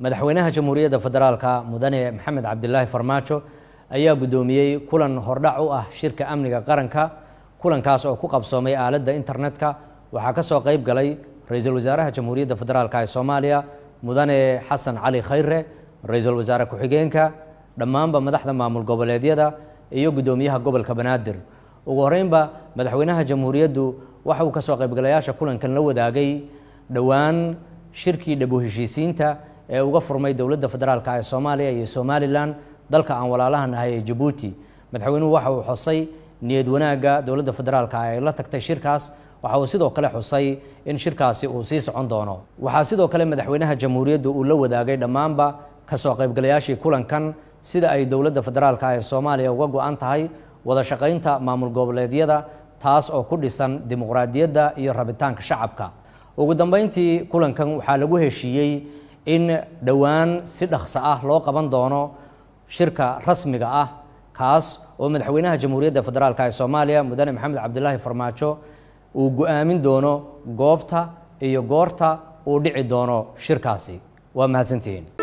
madaxweynaha jamhuuriyadda federaalka mudane maxamed cabdilaahi farmaajo ayaa guddoomiyey kulan hordhac u ah shirka amniga qaranka kulankaas oo ku qabsoomay aaladda internetka waxaa ka soo qayb galay ra-iisul wasaaraha jamhuuriyadda federaalk ee soomaaliya mudane xasan cali khayre ra-iisul wasaare ku-xigeenka dhammaanba madaxda maamul goboleedyada iyo guddoomiyaha gobolka banaadir ugu horeynba madaxweynaha jamhuuriyaddu waxa uu ka soo qaybgalayaasha kulankan la wadaagay dhowaan shirkii dhabu heshiisiinta ee uga furmay dowladda federaalk ee soomaaliya iyo somalilan dalka aan walaalaha nahay ee jabuuti madaxweynuhu waxa uu xusay niyad wanaagga dowladda federaalk ay la tagtay shirkaas waxa uu sidoo kale xusay in shirkaasi uu sii socon doono waxaa sidoo kale madaxweynaha jamhuuriyaddu uu la wadaagay dhammaanba kasoo qaybgalayaashii kulankan sida ay dowladda federaalk ee soomaaliya uga go-an tahay wada shaqaynta maamul goboleedyada taas oo ku dhisan dimuqraadiyadda iyo rabitaanka shacabka ugu dambeyntii kulankan waxaa lagu heshiiyey in dhowaan si dhaqso ah loo qaban doono shirka rasmiga ah kaas oo madaxweynaha jamhuuriyadda federaalk ee soomaaliya mudane maxamed cabdilaahi farmaajo uu go-aamin doono goobta iyo goorta uu dhici doono shirkaasi waa mahadsantihiin